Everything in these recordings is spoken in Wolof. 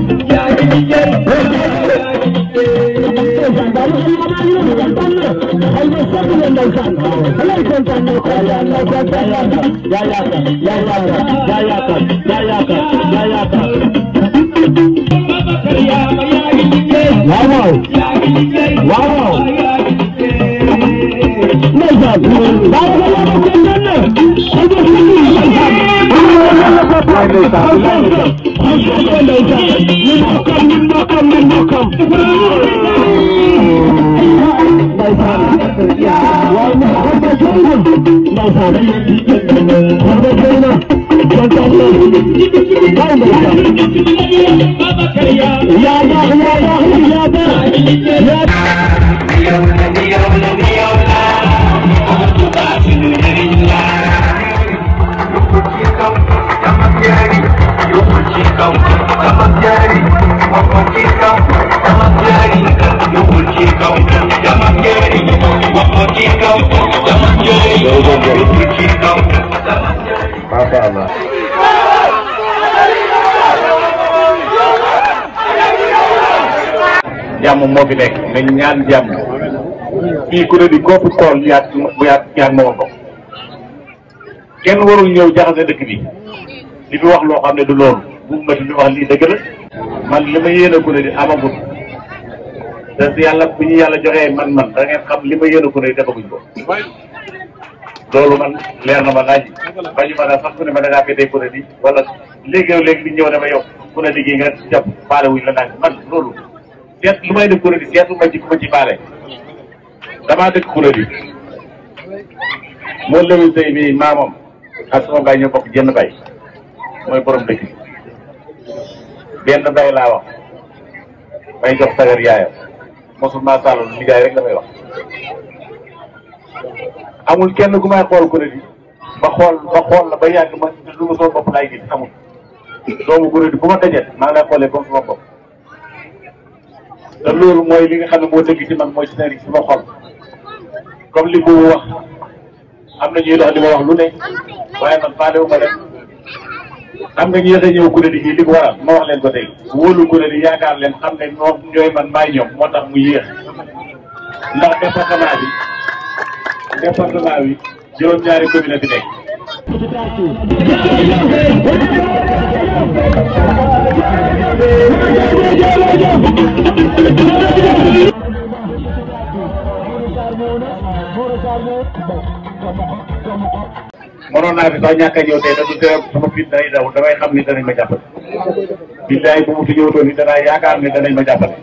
waaw waaw Masha Allah. jàmm moo fi nekk nañ ñaan jàmm fii ku ne di kooku tool yaat bu yaat yaat moo ko kenn warul ñëw jaxase dëkk bi li fi wax loo xam ne du loolu bu ma di wax lii dëgg la man li ma yéene ku ne di amagut te si yàlla bu ñu yàlla joxee man-man da ngeen xam li ma yéene ku ne di defaguñ ko loolu man leer na ma laaj bañu ma ne sax ku ne ma da ngaa féetee ku ne di wala léegi yow léegi di ñëw ne ma yow ku ne di gi nga jàpp faale wuñ la naan man loolu seet lu may def kuréel yi seetu ma ci ku ma ci baale damaa dëkk kuréel yi moo lëwi sëy bi maamam ak sama baay ñoo bokk jenn bay mooy borom dëkk bi benn bay laa wax may jox sagar yaayam mosul maa sàllal liggéey rek la may wax amul kenn ku may xool kuréel yi ba xool ba xool la ba yàgg ma lu ma sama bopp laay gis amul doomu kuréel yi bu ma dajet maa ngi lay xoolee comme sama bopp te loolu mooy li nga xam ne moo dëgg ci man mooy ci nekk ci ma xol comme li mu wax am na ñuy dox di ma wax lu ne waaye man faale wu ma dem xam nga ñeex a ñëw kuréel yi li ko waral ma wax leen ko tey wóolu kuréel yi yaakaar leen xam ne ñoom ñooy man maay ñoom moo tax mu yéex ndax département bi département bi juróom-ñaari commune bi nekk mënoon naa fi sax ñàkk a ñëw tey da du tere sama fit day daw damay xam ni danañ ma jàppale billaay bu mu fi ñëwtoon ni danaa yaakaar ne danañ ma jàppale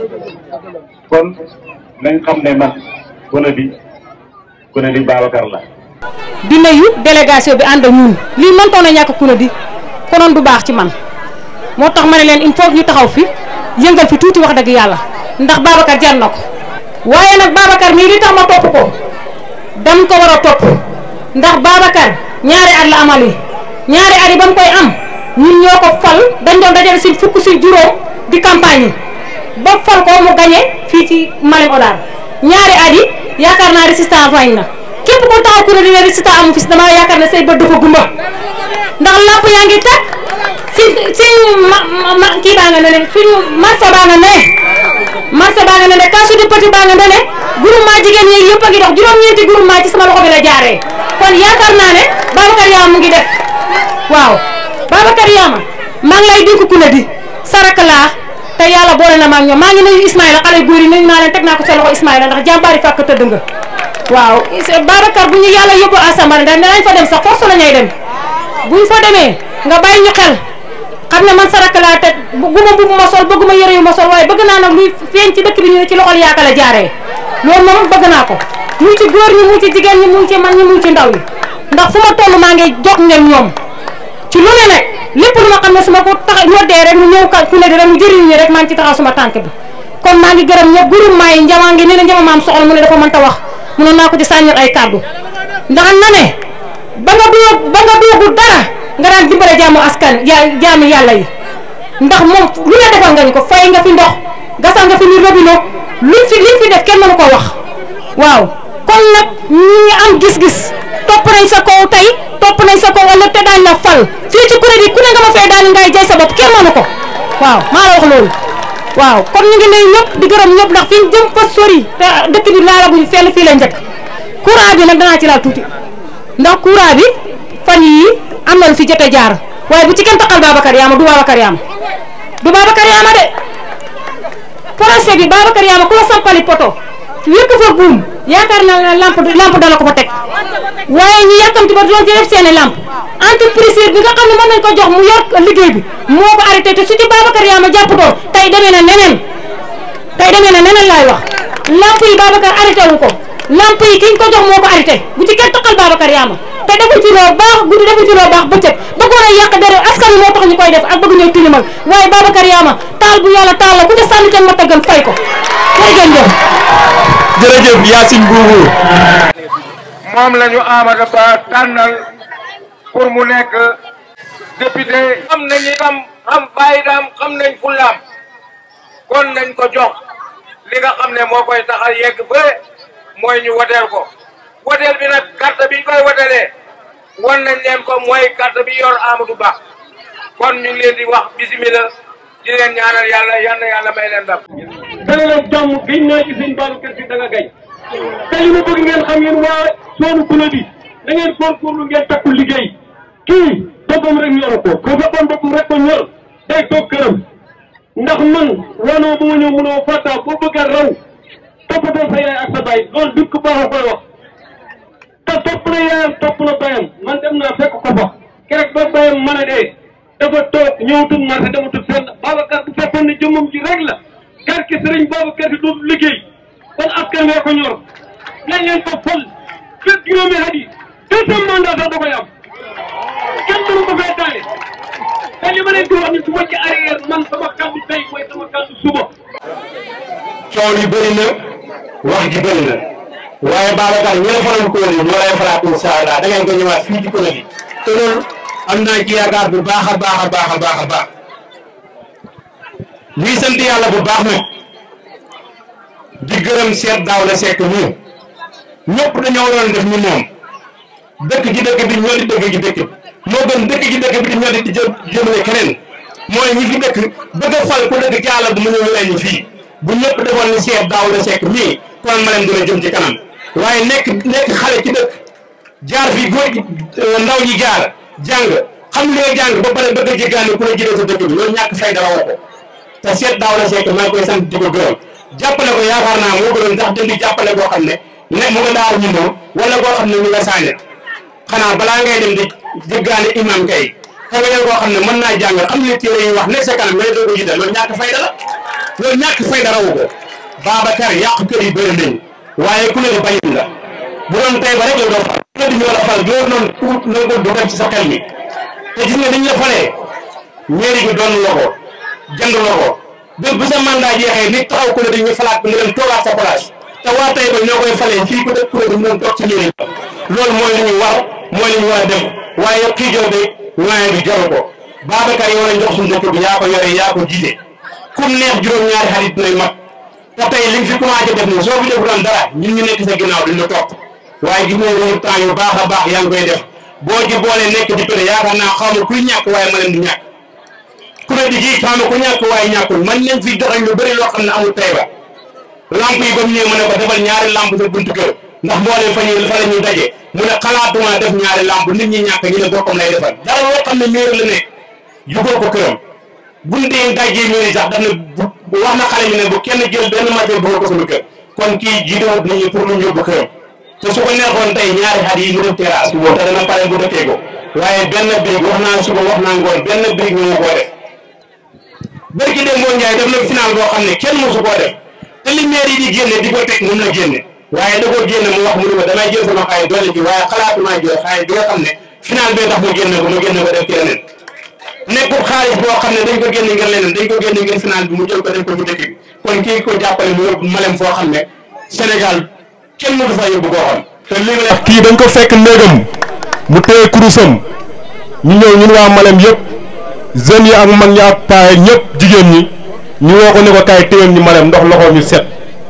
kon nañ xam ne man Koné di Koné di Babacar la di nuyu délégation bi ànd ak ñun lii mëntoon a ñàkk Koné di konoon du baax ci man moo tax ma ne leen il faut ñu taxaw fi yëngal fi tuuti wax dëgg yàlla ndax Babacar jar na ko waaye nag Babacar mii li tax ma topp ko dam ko war a topp ndax Babacar ñaari at la amal yi ñaari at yi ba mu koy am ñun ñoo ko fal dañ doon dajale si fukk si juróom di campagne yi ba fal ko mu gañe fii ci Malem Hodar ñaari at yi yaakaar naa résistance wañ na képp ko taxaw ku ne dina résistance amu fi si damaa yaakaar ne say bët dafa gumba ndax lamp yaa ngi tàkk si si ma ma kii baa nga ne ne suñu marché baa nga ne marché baa nga ne ne kasu di petit baa nga ne ne groupement jigéen ñi yëpp a ngi dox juróom-ñeenti groupement ci sama loxo bi la jaaree kon yaakaar naa ne Babacar Yaama mu ngi def waaw Babacar Yaama maa ngi lay dénk ku ne di sarak laa te yàlla boole na ma ak ñoom maa ngi nuyu Ismaïla xale góor yi nuyu naa leen teg naa ko sa loxo Ismaïla ndax jàmbaari fàkk tëdd nga waaw Babacar bu ñu yàlla yóbbu assemblée ndax danañ fa dem sax force la ñuy dem buñ fa demee nga bàyyi ñu xel xam ne man sarak laa te bëgguma mbubb ma sol bëgguma yëre yu ma sol waaye bëgg naa nag luy feeñ ci dëkk bi ñu ne ci loxol yaaka la jaaree loolu moom bëgg naa ko mu ci góor ñi mu ci jigéen ñi mu ci man ñi mu ci ndaw ñi ndax fu ma toll maa ngi jox ngeen ñoom ci lu ne nag lépp lu ma xam ne su ma ko tax ñoddee rek mu ñëw ka ku ne di rek mu jëriñ ñi rek maa ngi ci taxaw suma tànk bi kon maa ngi gërëm ñëpp groupement yi njamaa ngi ne ne njama maam soxla mu ne dafa mënta wax mënoon naa ko ci sàññal ay kàddu ndax na ne ba nga doo ba nga doogul dara nga daan dimbale jaamu askan ya jaamu yàlla yi ndax moom lu ne defal nga ñu ko fay nga fi ndox gasal nga fi ni robinet luñ fi liñ fi def kenn mënu ko wax waaw kon nag ñi ngi am gis-gis topp nañ sa kaw tey topp nañ sa kaw ëllëg te daañ la fal fii ci kuréel yi ku ne nga ma fay daal ngay jay sa bopp kenn mënu ko waaw maa la wax loolu waaw kon ñu ngi nuyu ñëpp di gërëm ñëpp ndax fi ñu jëm fa sori te dëkk bi laalaguñu fenn fii la njëkk courant bi nag danaa ci laal tuuti ndax courant bi fan yii am na lu fi jot a jaar waaye bu ci kenn taxal Babacar Yaama du Babacar Yaama du Babacar Yaama de projet bi Babacar Yaama ku la sampali poto wékk fa buum yaakaar naa ne lampe lampe dana ko fa teg waaye ñu yàkkamti ba doon ci def seeni lampe entreprise bi nga xam ne mën nañ ko jox mu yor liggéey bi moo ko arrêté te su ci Babacar Yaama jàpp doon tey demee na neneen tey demee na neneen laay wax lampe yi Babacar arrêté wu ko lampe yi kiñ ko jox moo ko arrêté bu ci kenn taxal Babacar Yaama te defu ci loo baax guddi defu ci loo baax bëccëg bëggoon a yàq dere askan wi moo tax ñu koy def ak bëgg ñooy tilimal waaye Babacar Yaama taal bu yàlla taal la ku ca sànni kenn ma taggal fay ko jërëjëf jërëjëf Yacine Boubou moom la ñu Amadou Ba tànnal pour mu nekk député xam nañu itam xam faydaam xam nañ fullaam kon nañ ko jox li nga xam ne moo koy tax a yegg ba mooy ñu woteel ko woteel bi nag carte biñ koy wotelee won nañ leen ko mooy carte bi yor Amadou Ba kon ñu ngi leen di wax bisimila di leen ñaanal yàlla yal na yàlla may leen ndam dana leen jàmm gëj naa ci sëñ Babacar Si da nga gay te li ma bëgg ngeen xam ngeen waa soonu kula bi da ngeen góorgóorlu ngeen takku liggéey kii boppam rek ñoru ko ko boppam boppam rek ko ñor day toog këram ndax man wanoo bu ma ñëw mënoo fàttaa boo bëgg a raw toppatoo sa yaay ak sa baay loolu dut ko baax a koy wax te topp na yaayam topp na bayam man dem naa fekk ko fa keroog ba bayam mën a dee dafa toog ñëwatul marché dematul fenn Babacar bu fekkoon ne jëmmam ji rek la garki sëriñ Babacar Si dootul liggéey kon askan wee ko ñor nañ leen ko fol fekk juróomi at yi deuxième mandat sax da koy am kenn mënu ko fee daane te li ma leen di wax ni su ma ci arrière man sama kàddu tey mooy sama kàddu suba coow li bëri na wax ji bëri na waaye Babacar ñi la faral ko woon ñoo lay falaat incha allah da ngeen ko ñëwaat fii ci kuréel gi te loolu am naa ci yaakaar bu baax a baax a baax a baax a baax ñuy sant yàlla bu baax nag di gërëm seet daaw la sekk ñu ñëpp dañoo waroon def ñu moom dëkk ci dëkk bi ñoo di dëkk ci dëkk moo gën dëkk ci dëkk bi di ñoo di jë jëmale keneen mooy ñi fi dëkk bëgg a fal ku dëkk ci àll bu mu ñëw leen fii bu ñëpp defoon ni seet daaw la sekk mii kon ma leen dina jëm ci kanam waaye nekk nekk xale ci dëkk jaar fi góor ndaw ñi jaar jàng xam li nga jàng ba pare bëgg a jéggaani ku la jëlee sa dëkk bi loolu ñàkk fay dara woo ko te seet daaw la sekk maa ngi koy sant di ko gërëm jàppale ko yaakaar naa moo gënoon sax dindi jàppale koo xam ne ne mu nga daaru ñu moom wala koo xam ne mu nga sànni xanaa balaa ngay dem di jéggaani imam kay te nga jël koo xam ne mën naa jàng xam ne téere yi wax ne sa kanam nga ne doo ko jiital loolu ñàkk fay dara loolu ñàkk fay dara wu ko Babacar yàq kër yi bëri nañ waaye ku ne di bañin la bu doon tey ba rek la doon fal ku ne di ñoo la fal loolu noonu tuut na ko du dem ci sa xel mi te gis nga dañ la falee mairie bi doon la ko jënd la ko bés bu sa mandat jeexee nit taxaw ku ne dañuy falaat ko mu dem toogaat sa place te waa tey ba ñoo koy falee fii ku dëkk ku ne du mën toog ci mairie ba loolu mooy li ñu war mooy li ñu war a def waaye kii jow de waaye bi jaru ko Babacar yow lañ jox suñu dëkk bi yaa ko yore yaa ko jiite kum neex juróom-ñaari xarit dinañ mat te tey li nga fi commencé def nii soo fi defuloon dara ñun ñu nekk sa ginnaaw duñ la topp waaye gis nañ résultat yu baax a baax yaa ngi koy def boo ci boolee nekk di péré yaakaar naa xaw ma kuy ñàkk waaye ma leen di ñàkk ku ne di ji xaw ma ku ñàkk waaye ñàkkul man nañ fi joxañ lu bëri loo xam ne amul tey ba lamp yi ba mu ñëwee mu ne ko defal ñaari lamp sa buntu kër ndax mboolee fa ñu fa la ñuy daje mu ne xalaatuma def ñaari lamp nit ñi ñàkk ñu ne boppam lay defal dara loo xam ne mairie la nekk yugoo ko këram buñ dee dajee mairie sax daf ne bu wax na xale ñu ne bu kenn jël benn matière bu ko sama kër kon kii jiitewut nit ñi pour lu ñu yóbbu këram te su ko neexoon tey ñaari xat yi ñu def terrasse boo te dana pare bu dëkkee ko waaye benn brique wax naa suba wax naa ngoon benn brique ñu koo def bërki dem moo njaay def na final boo xam ne kenn mosu koo def te li maire yi di génne di ko teg moom la génne waaye da koo génne mu wax mu ne ma damay jël sama xaalis doole ci waaye xalaatumaa jël xaalis bi nga xam ne final bee tax mu génne ko mu génne ko def ci leneen nekkul xaalis boo xam ne dañ ko génne ngir leneen dañ ko génne ngir final bi mu jël ko def ko ci dëkk bi kon kii ko jàppale mu yóbbu malem foo xam ne Sénégal kenn mënu fa yóbbu koo xam te li nga kii dañ ko fekk néegam mu téye kurusam ñu ñëw ñun waa Malem yëpp jeunes yi ak mag ñi ak paa ñëpp jigéen ñi ñu woo ko ne ko kaay téyel ñu Malem ndox loxo ñu set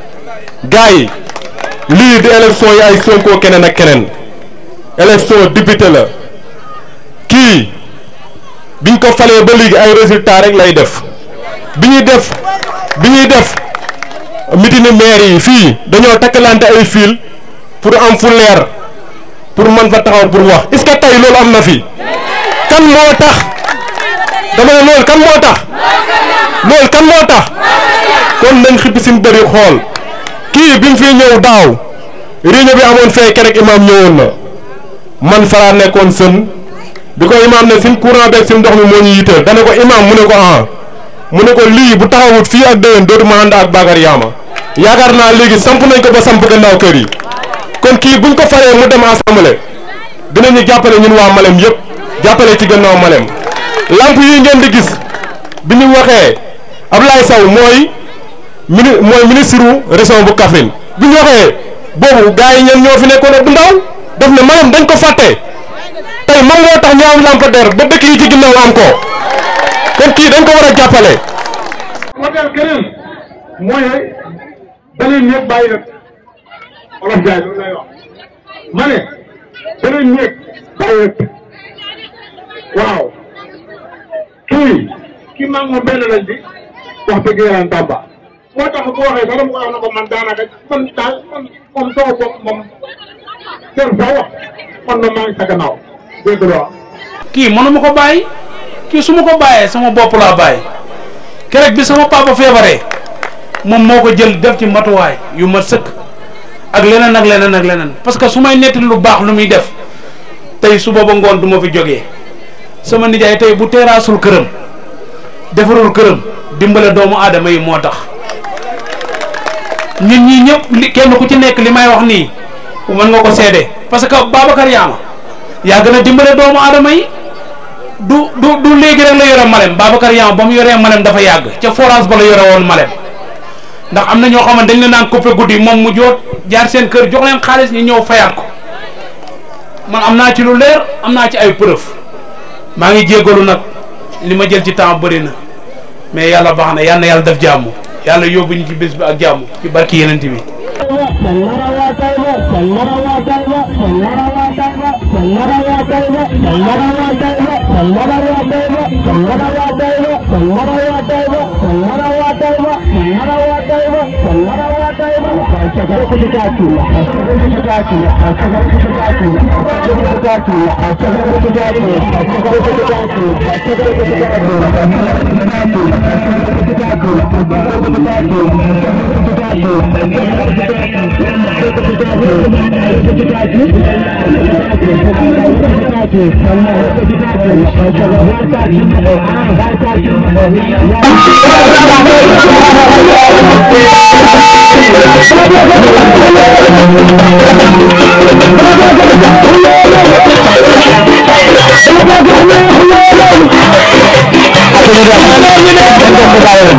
gars yi lii di élection yi ay Sonko keneen ak keneen élection député la kii biñ ko falee ba léegi ay résultat rek lay def bi ñuy def bi ñuy def meeting maire yi fii dañoo takkalante ay fil pour am fu leer pour mën fa taxaw pour wax est-ce que tey loolu am na fi kan moo tax dama ne loolu kan moo tax loolu kan moo tax kon nañ xippi suñu bëri xool kii bi mu fi ñëw daaw réunion bi amoon fee kerek imaam ñëwoon na man faraa nekkoon sën bi ko imaam ne suñ courant beeg suñ ndox mi moo ñu yitteel dana ko imaam mu ne ko ah mu ne ko lii bu taxawut fii ak déwén dootuma ànd ak Bakar Yaama yaakaar naa léegi samp nañ ko ba samp gannaaw kër yi kon kii buñ ko faree mu dem assemblée dinañu jàppale ñun waa Malem yëpp jàppale ci gannaaw Malem lamp yi ngeen di gis bi ñu waxee Ablaye Sow mooy mini mooy ministre région bu Kaffrine bi ñu waxee boobu gars yi ñen ñoo fi nekkoon bu ndaw daf ne Malem dañ ko fàtte tey moom moo tax ñu am lampadaire ba dëkk yi ci ginnaaw am ko kon kii dañ ko war a jàppale. modèle keneen mooy beneen ñëpp bàyyi nag olof jaay loolu lay wax ma ne beneen ñëpp bàyyi nag waaw kii kii maa ngi moom benn lañ di wax dëgg yàlla Tamba moo tax bu waxee sax dama ko wax na ko man daanaka man daal man moom sama bopp moom jarul sax wax man na maa ngi sa gannaaw dégg nga kii mënuma ko bàyyi kii su ma ko bàyyee sama bopp laa bàyyi keroog bi sama papa feebaree moom moo ko jël def ci matuwaay yu ma sëkk ak leneen ak leneen ak leneen parce que su may netti lu baax lu muy def tey suba ba ngoon du ma fi jógee sama nijaay tey bu teeraasul këram defarul këram dimbale doomu aadama yi moo tax ñun ñii ñëpp li kenn ku ci nekk li may wax nii mën nga ko seede parce que Babacar Yaama yaa gën a dimbale doomu aadama yi du du du léegi rek la yore Malem Babacar Yaama ba mu yoree Malem dafa yàgg ca forage ba la yore woon Malem ndax am na ñoo xamante dañ leen naan coupé guddi moom mu joot jaar seen kër jox leen xaalis ñu ñëw fayaat ko man am naa ci lu leer am naa ci ay preuve maa ngi jéggalu nag li ma jël ci temps bëri na mais yàlla baax na yal na yàlla def jàmm yàlla yóbbu ñu ci bés bi ak jàmm ci barki yeneen bi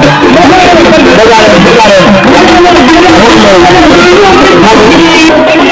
Thank you.